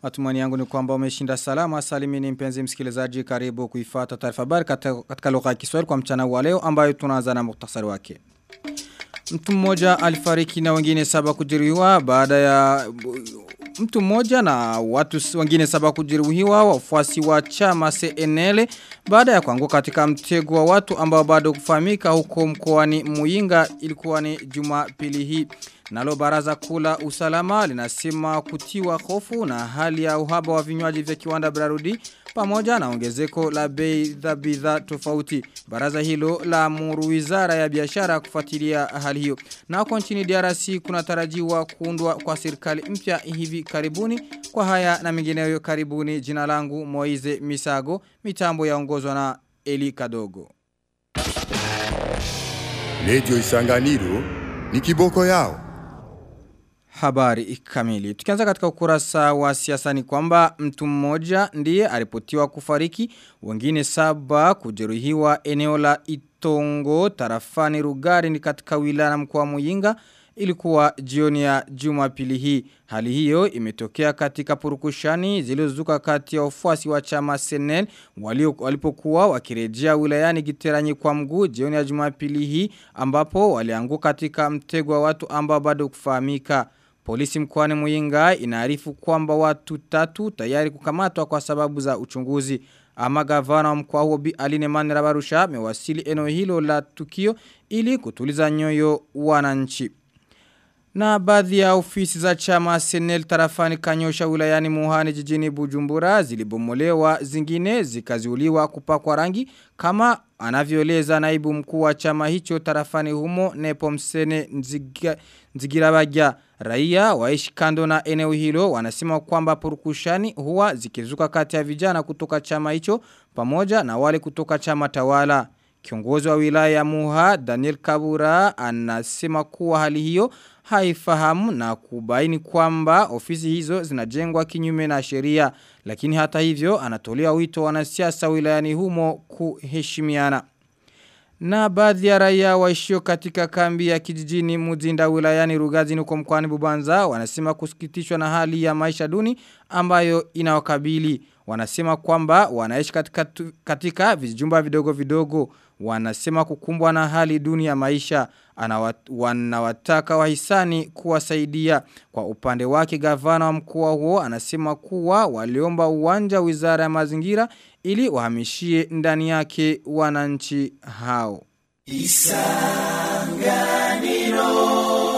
Matumani yangu ni kwamba umeshinda salama salimini mpenzi msikilizaji karibu kuifata taarifa habari katika, katika lugha ya Kiswahili kwa mchana wa leo ambayo tunaanza na muhtasari wake. Mtu mmoja alifariki na wengine saba kujeruhiwa baada ya mtu mmoja na watu wengine saba kujeruhiwa wafuasi wa chama CNL baada ya kuanguka katika mtego wa watu ambao bado kufahamika huko mkoani Muyinga ilikuwa ni Jumapili hii. Nalo baraza kula usalama linasema kutiwa hofu na hali ya uhaba wa vinywaji vya kiwanda Brarudi pamoja na ongezeko la bei za bidhaa tofauti. Baraza hilo la muru wizara ya biashara kufuatilia hali hiyo. Na huko nchini DRC kunatarajiwa kuundwa kwa serikali mpya hivi karibuni. Kwa haya na mengineyo karibuni jina langu Moize Misago, mitambo yaongozwa na Eli Kadogo. Radio Isanganiro ni kiboko yao. Habari kamili. Tukianza katika ukurasa wa siasa ni kwamba mtu mmoja ndiye aripotiwa kufariki, wengine saba kujeruhiwa eneo la Itongo tarafani Rugari ni katika wilaya mkoa wa Muyinga ilikuwa jioni ya Jumapili hii. Hali hiyo imetokea katika purukushani zilizozuka kati ya wafuasi wa chama Senel walio walipokuwa wakirejea wilayani Giteranyi kwa mguu jioni ya Jumapili hii ambapo walianguka katika mtego wa watu ambao bado kufahamika. Polisi mkoani Muyinga inaarifu kwamba watu tatu tayari kukamatwa kwa sababu za uchunguzi. Ama gavana wa mkoa huo Bi Aline Manirabarusha amewasili eneo hilo la tukio ili kutuliza nyoyo wananchi. Na baadhi ya ofisi za chama Senel tarafani kanyosha wilayani muhani jijini Bujumbura zilibomolewa zingine zikaziuliwa kupakwa rangi kama anavyoeleza naibu mkuu wa chama hicho tarafani humo Nepo Msene Nziga, Nzigirabagya raia waishi kando na eneo hilo wanasema kwamba purukushani huwa zikizuka kati ya vijana kutoka chama hicho pamoja na wale kutoka chama tawala. Kiongozi wa wilaya ya Muha Daniel Kabura anasema kuwa hali hiyo haifahamu na kubaini kwamba ofisi hizo zinajengwa kinyume na sheria lakini hata hivyo anatolea wito wanasiasa wilayani humo kuheshimiana. Na baadhi ya raia waishio katika kambi ya kijijini Muzinda wilayani Rugazi nuko mkwani Bubanza wanasema kusikitishwa na hali ya maisha duni ambayo inawakabili. Wanasema kwamba wanaishi katika, katika vijumba vidogo vidogo. Wanasema kukumbwa na hali duni ya maisha. Anawat, wanawataka wahisani kuwasaidia. Kwa upande wake gavana wa mkoa huo anasema kuwa waliomba uwanja wizara ya mazingira ili wahamishie ndani yake wananchi hao. Isanganiro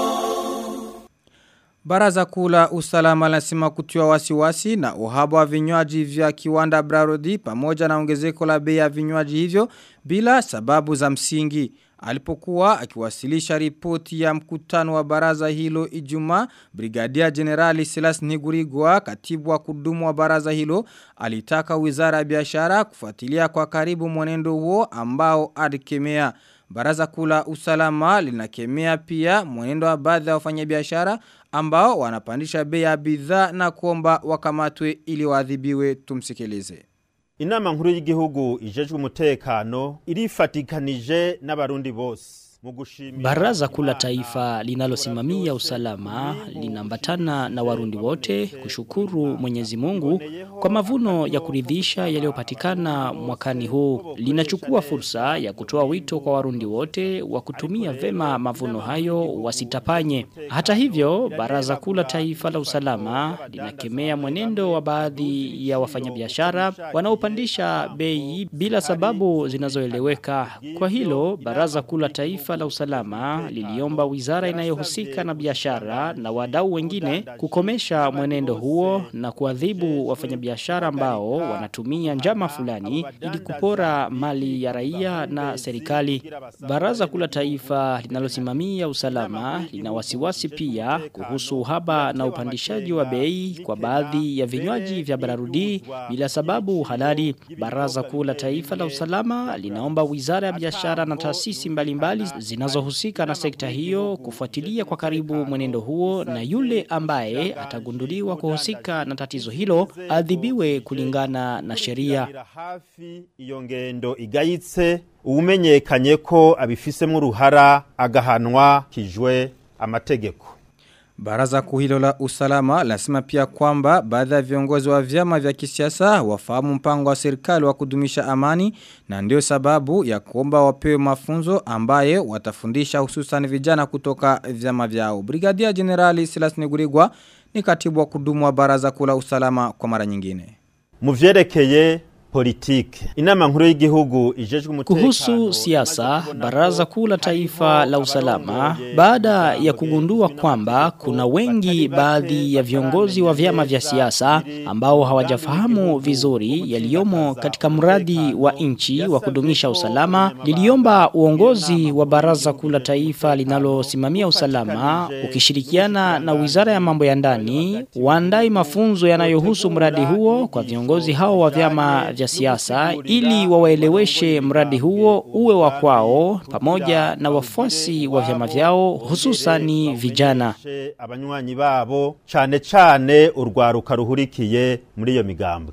Baraza kula usalama lasima kutiwa wasiwasi na uhaba wa vinywaji vya kiwanda Brarodi pamoja na ongezeko la bei ya vinywaji hivyo bila sababu za msingi. Alipokuwa akiwasilisha ripoti ya mkutano wa baraza hilo Ijumaa, Brigadia Generali Silas Nigurigwa, katibu wa kudumu wa baraza hilo, alitaka Wizara ya Biashara kufuatilia kwa karibu mwenendo huo ambao alikemea. Baraza kula usalama linakemea pia mwenendo wa baadhi ya wafanyabiashara ambao wanapandisha bei ya bidhaa na kuomba wakamatwe ili waadhibiwe tumsikilize. Inama nkuru y'igihugu ijejwe umutekano irifatikanije n'abarundi bose. Baraza kula taifa linalosimamia usalama linaambatana na warundi wote kushukuru Mwenyezi Mungu kwa mavuno ya kuridhisha yaliyopatikana mwakani huu. Linachukua fursa ya kutoa wito kwa warundi wote wa kutumia vema mavuno hayo wasitapanye. Hata hivyo, Baraza kula taifa la usalama linakemea mwenendo wa baadhi ya wafanyabiashara wanaopandisha bei bila sababu zinazoeleweka. Kwa hilo, Baraza kula taifa la usalama liliomba wizara inayohusika na biashara na wadau wengine kukomesha mwenendo huo na kuadhibu wafanyabiashara ambao wanatumia njama fulani ili kupora mali ya raia na serikali. Baraza kula taifa linalosimamia usalama lina wasiwasi pia kuhusu uhaba na upandishaji wa bei kwa baadhi ya vinywaji vya bararudi bila sababu halali. Baraza kula taifa la usalama linaomba wizara ya biashara na taasisi mbalimbali zinazohusika na sekta hiyo kufuatilia kwa karibu mwenendo huo na yule ambaye atagunduliwa kuhusika na tatizo hilo adhibiwe kulingana na sheria. Iyo ngendo igayitse umenyekanye ko abifisemo uruhara agahanwa kijwe amategeko. Baraza kuu hilo la usalama lasema pia kwamba baadhi ya viongozi wa vyama vya kisiasa wafahamu mpango wa serikali wa kudumisha amani na ndio sababu ya kuomba wapewe mafunzo ambaye watafundisha hususan vijana kutoka vyama vyao. Brigadia Generali Silas Negurigwa ni katibu wa kudumu wa baraza kuu la usalama kwa mara nyingine. mu vyerekeye politike inama nkuru y'igihugu ijejwe umutekano Kuhusu siasa, Baraza Kuu la Taifa la Usalama, baada ya kugundua kwamba kuna wengi baadhi ya viongozi wa vyama vya siasa ambao hawajafahamu vizuri yaliyomo katika mradi wa nchi wa kudumisha usalama, liliomba uongozi wa Baraza Kuu la Taifa linalosimamia usalama ukishirikiana na Wizara ya Mambo ya Ndani waandai mafunzo yanayohusu mradi huo kwa viongozi hao wa vyama vya siasa ili wawaeleweshe mradi huo uwe wa kwao pamoja na wafuasi wa vyama vyao hususani vijana. abanywanyi babo cane cane urwaruka ruhurikiye muri iyo migambwe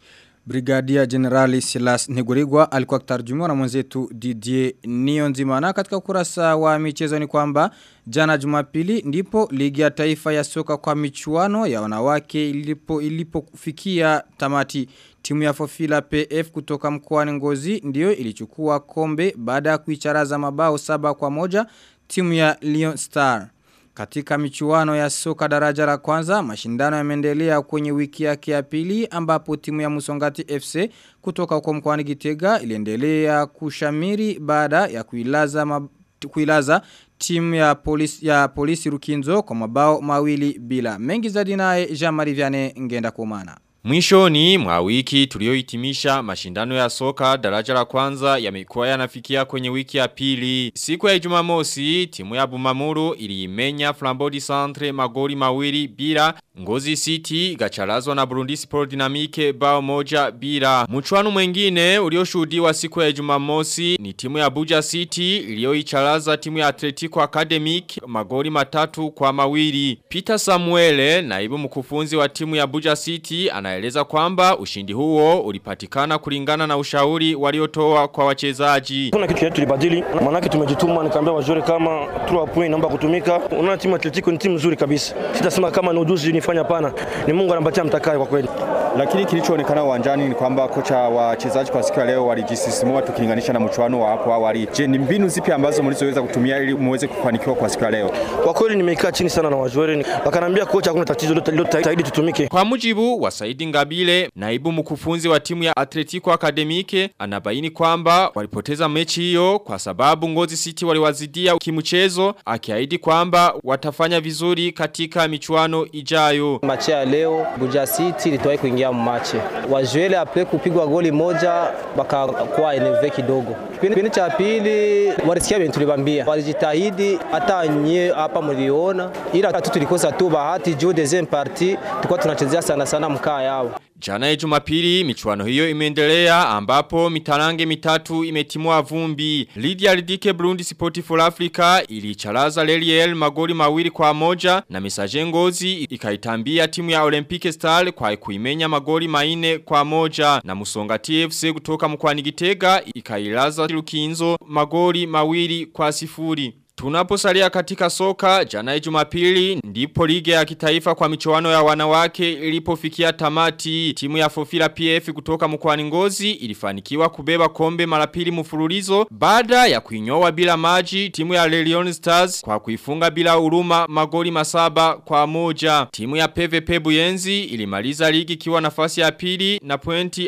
Brigadia Generali Silas Negurigwa alikuwa kutarjumiwa na mwenzetu Didier Nionzima na katika ukurasa wa michezo ni kwamba jana Jumapili ndipo ligi ya taifa ya soka kwa michuano ya wanawake ilipo ilipofikia tamati timu ya Fofila PF kutoka mkoani Ngozi ndio ilichukua kombe baada ya kuicharaza mabao saba kwa moja timu ya Lion Star katika michuano ya soka daraja la kwanza, mashindano yameendelea kwenye wiki yake ya pili ambapo timu ya Musongati FC kutoka huko mkoani Gitega iliendelea kushamiri baada ya kuilaza mab... kuilaza timu ya polisi ya polisi Rukinzo kwa mabao mawili bila. Mengi zaidi naye Jean-Marie Vianney ngenda kumana. Mwishoni mwa wiki tuliohitimisha mashindano ya soka daraja la kwanza yamekuwa yanafikia kwenye wiki ya pili. Siku ya Jumamosi timu ya Bumamuru iliimenya Flambodi Centre magoli mawili bila Ngozi City gacharazwa na Burundi Sport Dynamique bao moja bila. Mchuano mwingine ulioshuhudiwa siku ya Jumamosi ni timu ya Buja City iliyoicharaza timu ya Atletico Academic magoli matatu kwa mawili. Peter Samuele naibu mkufunzi wa timu ya Buja City anaeleza kwamba ushindi huo ulipatikana kulingana na ushauri waliotoa kwa wachezaji. Kuna kitu yetu tulibadili, manake tumejituma, nikaambia wazuri kama 3 point naomba kutumika. Unaona timu Atletico ni timu nzuri kabisa, sitasema kama ni ujuzi nifanya, pana ni Mungu anampatia mtakaye kwa kweli. Lakini kilichoonekana uwanjani ni kwamba kocha wa wachezaji kwa siku ya leo walijisisimua tukilinganisha na mchuano wa hapo awali. Je, ni mbinu zipi ambazo mlizoweza kutumia ili muweze kufanikiwa kwa siku ya leo? Kwa kweli nimekaa chini sana na wazuri, wakanambia kocha, hakuna tatizo lote lilotahidi tutumike. Kwa mujibu wa Saidi Ngabile, naibu mkufunzi wa timu ya Atletico Academique, anabaini kwamba walipoteza mechi hiyo kwa sababu Ngozi City waliwazidia kimchezo, akiahidi kwamba watafanya vizuri katika michuano ijayo. Machi ya leo Buja City ilitoa kuingia machi. Wajuele apre kupigwa goli moja bakakuwa eneve kidogo. Kipindi cha pili walisikia bintu tulibambia. Walijitahidi hata nye hapa mliona ila tu tulikosa tu bahati juu deuxième partie tulikuwa tunachezea sana sana mkaa yao. Jana ya jumapili michuano hiyo imeendelea ambapo mitarange mitatu imetimua vumbi. Lydia Lidike Burundi Sport for Africa ilicharaza Leliel magoli mawili kwa moja na Mesaje Ngozi ikaitambia timu ya Olympic Star kwa kuimenya magoli maine kwa moja na Musonga TFC kutoka mkwani Gitega ikailaza Lukinzo magoli mawili kwa sifuri. Tunaposalia katika soka, jana jumapili, ndipo ligi ya kitaifa kwa michuano ya wanawake ilipofikia tamati. Timu ya Fofila PF kutoka mkwani ngozi ilifanikiwa kubeba kombe mara pili mfululizo baada ya kuinyoa bila maji timu ya Lelion Stars kwa kuifunga bila huruma magoli masaba kwa moja. Timu ya PVP Buyenzi ilimaliza ligi ikiwa nafasi ya pili na pointi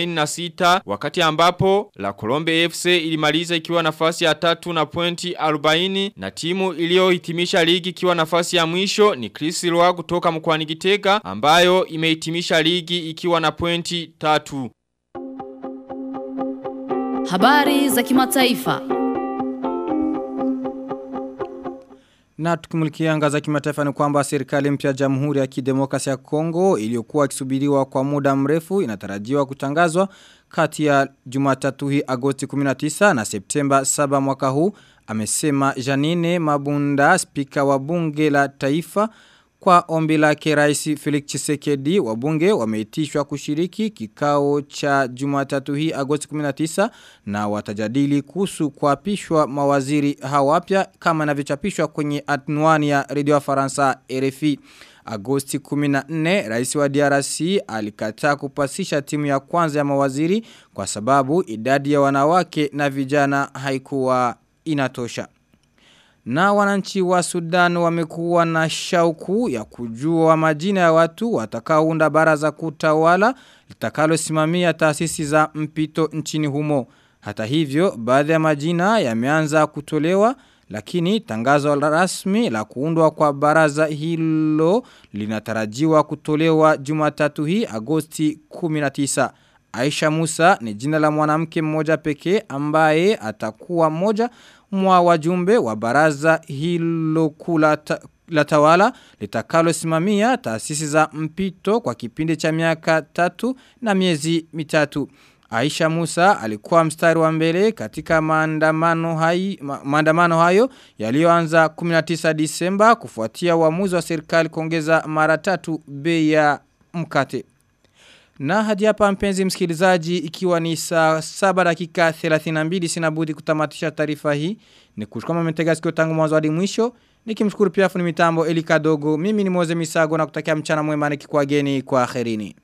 46 wakati ambapo La Colombe FC ilimaliza ikiwa nafasi ya tatu na pointi 40 na timu iliyohitimisha ligi ikiwa nafasi ya mwisho ni Chris Roa kutoka mkwani Gitega ambayo imehitimisha ligi ikiwa na pointi tatu. Habari za kimataifa. Na tukimulikia anga za kimataifa ni kwamba serikali mpya ya Jamhuri ya Kidemokrasia ya Kongo iliyokuwa ikisubiriwa kwa muda mrefu inatarajiwa kutangazwa kati ya Jumatatu hii Agosti 19 na Septemba 7 mwaka huu amesema Janine Mabunda spika wa bunge la taifa Kwa ombi lake Rais Felix Tshisekedi wabunge wameitishwa kushiriki kikao cha Jumatatu hii Agosti 19 na watajadili kuhusu kuapishwa mawaziri hawapya kama inavyochapishwa kwenye anwani ya Radio Faransa RFI. Agosti 14, rais wa DRC alikataa kupasisha timu ya kwanza ya mawaziri kwa sababu idadi ya wanawake na vijana haikuwa inatosha. Na wananchi wa Sudan wamekuwa na shauku ya kujua majina ya watu watakaounda baraza kutawala litakalosimamia taasisi za mpito nchini humo. Hata hivyo, baadhi ya majina yameanza kutolewa lakini tangazo la rasmi la kuundwa kwa baraza hilo linatarajiwa kutolewa Jumatatu hii Agosti 19. Aisha Musa ni jina la mwanamke mmoja pekee ambaye atakuwa mmoja mwa wajumbe wa baraza hilo kula ta, la tawala litakalo simamia taasisi za mpito kwa kipindi cha miaka tatu na miezi mitatu. Aisha Musa alikuwa mstari wa mbele katika maandamano hayo, maandamano hayo yaliyoanza 19 Disemba kufuatia uamuzi wa serikali kuongeza mara tatu bei ya mkate. Na hadi hapa mpenzi msikilizaji ikiwa ni saa 7 dakika 32 sinabudi kutamatisha taarifa hii ni kushukama mmetega sikio tangu mwanzo hadi mwisho nikimshukuru pia fundi mitambo Elika Dogo mimi ni Moze Misago na kutakia mchana mwema nikikuageni kwa akhirini.